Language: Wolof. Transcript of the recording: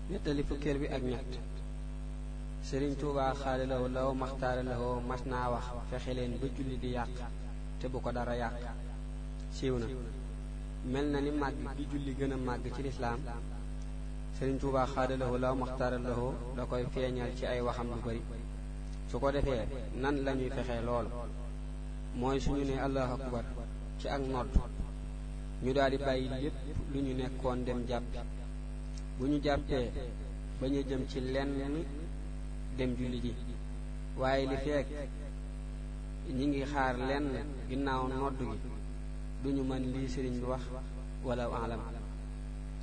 nettali fukkeel bi ak ñett sëriñ tuubaa xaalilawo law maxtaara lawoo mas naa wax fexe leen ba julli di yàq te bu ko dara yàq siiw na mel na ni màgg gi julli gën a màgg ci lislaam sëriñ tuubaa xaalilawo law maxtaara lawoo da koy feeñal ci ay waxam lu bari su ko defee nan lañuy fexe loolu mooy suñu ne allahu akbar ci ak nodd ñu daal di bàyyi lépp lu ñu nekkoon dem jàppi bu ñu jàppee ba ñu jëm ci lenn dem julli ji waaye li feek ñi ngi xaar lenn ginnaaw nodd gi duñu mën lii sëriñ bi wax wala alam